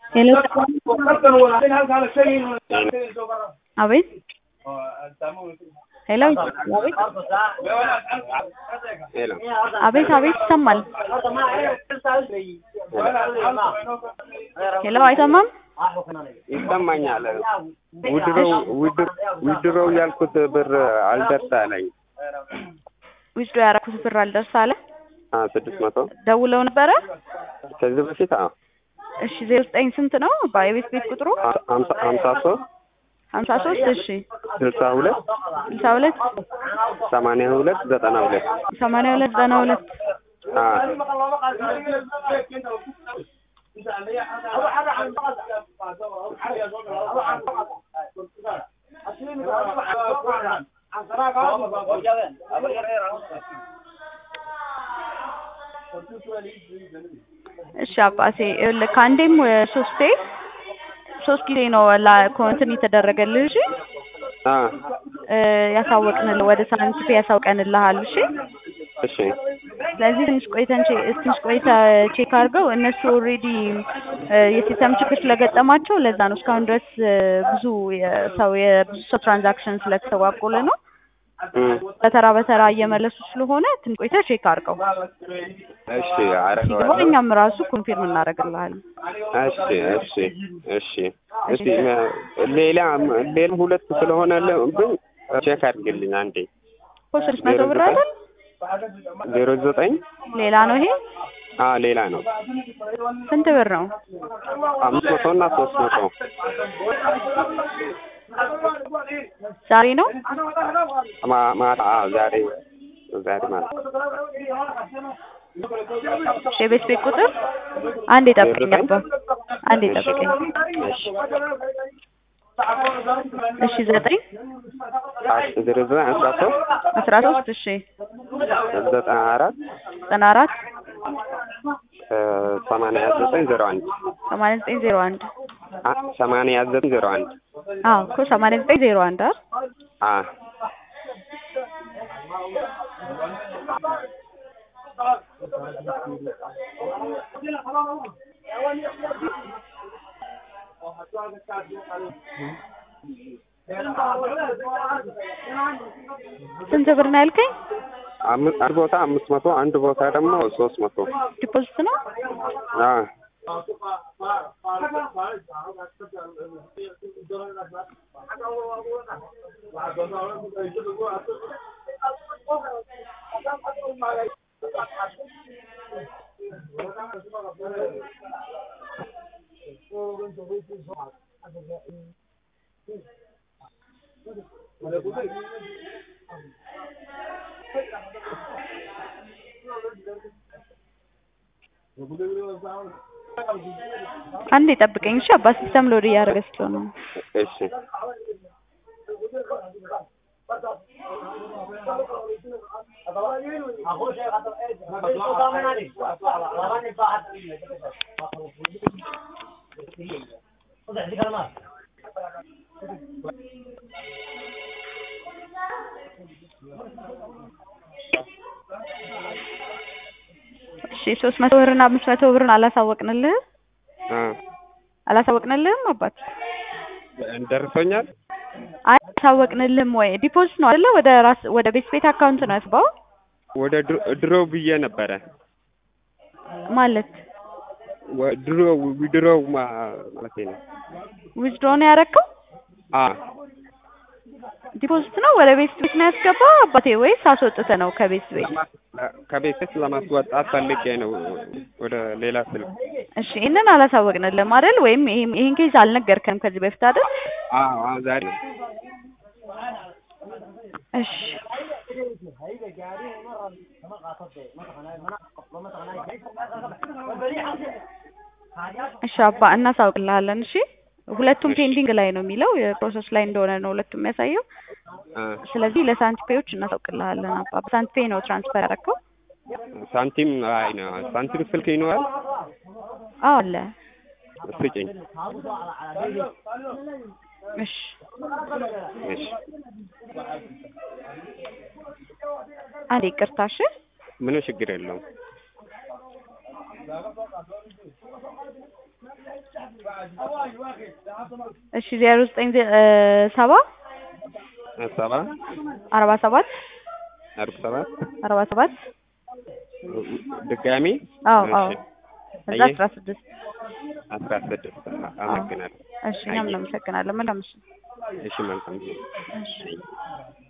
ሄሎ አቤት ሄሎ አቤት ሄሎ አቤት አቤት ይሰማል። ሄሎ አይሰማም? ይሰማኛል። ውድሮው ውድሮው ያልኩት ብር አልደርስ አለኝ። ዊዝዶ ያደረኩት ብር አልደርስ አለ። አዎ ስድስት መቶ ደውለው ነበረ? ከዚህ በፊት አዎ እሺ ዜሮ ዘጠኝ ስንት ነው? የቤት ቤት ቁጥሩ ሀምሳ ሀምሳ ሶስት ሀምሳ ሶስት እሺ ስልሳ ሁለት ስልሳ ሁለት ሰማንያ ሁለት ዘጠና ሁለት ሰማንያ ሁለት ዘጠና ሁለት እሺ አባቴ ይኸውልህ ከአንዴም ሶስቴ ሶስት ጊዜ ነው ላ እንትን የተደረገልህ እሺ አ ያሳወቅንልህ ወደ ሳንቲፔ ያሳውቀንልሃል እሺ እሺ ስለዚህ ትንሽ ቆይተን ቼ- ትንሽ ቆይተ ቼክ አድርገው እነሱ ኦልሬዲ የሲስተም ችግር ስለገጠማቸው ለዛ ነው እስካሁን ድረስ እ፣ ብዙ የሰው የብዙ ሰው ትራንዛክሽን ስለተስተጓጎለ ነው እም፣ በተራ በተራ እየመለሱ ስለሆነ ትንሽ ቆይተ ቼክ አድርገው እሺ ሲገባ አረገዋለሁ። እኛም ራሱ ኮንፊርም እናደርግልሃለን እሺ እሺ እሺ እሺ ሌላ ሌላ ሁለት ስለሆነ ብኝ ቼክ አድርግልኝ አንዴ እኮ ስድስት መቶ ብር አይደል ዜሮ ዘጠኝ ሌላ ነው ይሄ አ ሌላ ነው ስንት ብር ነው አምስት መቶ እና ሶስት መቶ ዛሬ ነው ማ- ማታ አ ዛሬ ዛሬ ማለት እሺ የቤት ቤት ቁጥር አንዴ ጠብቀኝ አባ አንዴ ጠብቀኝ እሺ ዘጠኝ ዜሮ ዘጠኝ አስራ ሶስት አስራ ሶስት እሺ ዘጠና አራት ዘጠና አራት እ፣ ሰማንያ ዘጠኝ ዜሮ አንድ ሰማንያ ዘጠኝ ዜሮ አንድ አ ሰማንያ ዘጠኝ ዜሮ አንድ አዎ እኮ ሰማንያ ዘጠኝ ዜሮ አንድ አይደል አ ስንት ብር ነው ያልከኝ አምስት አንድ ቦታ አምስት መቶ አንድ ቦታ ደግሞ ሶስት መቶ ዲፖዚት ነው አ አንዴ ጠብቀኝ እሺ አባ ሲስተም ሎድ እያደረገ ስለሆነ ነው እሺ እሺ ሶስት መቶ ብርና አምስት መቶ ብርን አላሳወቅንልህም አ አላሳወቅንልህም አባት ደርሶኛል አይ አላሳወቅንልህም ወይ ዲፖዚት ነው አይደለ ወደ ራስ ወደ ቤት ቤት አካውንት ነው ያስባው ወደ ድሮ- ድሮ ብዬ ነበረ ማለት ወ- ድሮ ድሮ ማለት ነው ዊዝድሮ ነው ያደረከው አ ዲፖዚት ነው ወደ ቤት ቤት ነው ያስገባው አባቴ ወይስ አስወጥተህ ነው ከቤት ቤት ከቤት ለማስወጣት ፈልጌ ነው ወደ ሌላ ስልክ እሺ ይህንን አላሳወቅንልህም አይደል ወይም ይሄን ይሄን ኬዝ አልነገርከንም ከዚህ በፊት አይደል አ አ ዛሬ እሺ እሺ አባ እናሳውቅልሃለን እሺ ሁለቱም ፔንዲንግ ላይ ነው የሚለው የፕሮሰስ ላይ እንደሆነ ነው ሁለቱም የሚያሳየው አ ስለዚህ ለሳንቲፔዎች እናሳውቅልሃለን አባ በሳንቲፔ ነው ትራንስፈር ያደረከው ሳንቲም አይ ነው ሳንቲም ስልክ ይኖራል አዎ አለ ስጭኝ እሺ እሺ አንዴ ይቅርታ እሺ ምንም ችግር የለውም እሺ ዜሮ ዘጠኝ ዜ- እ ሰባ ሰባ አርባ ሰባት አርባ ሰባት አርባ ሰባት ድጋሚ አዎ አዎ እሺ እዛ አየህ? አስራ ስድስት አስራ ስድስት አመሰግናለሁ። እሺ እኛም አየህ? እናመሰግናለን መልካም ምሽት እሺ መልካም ጊዜ። እሺ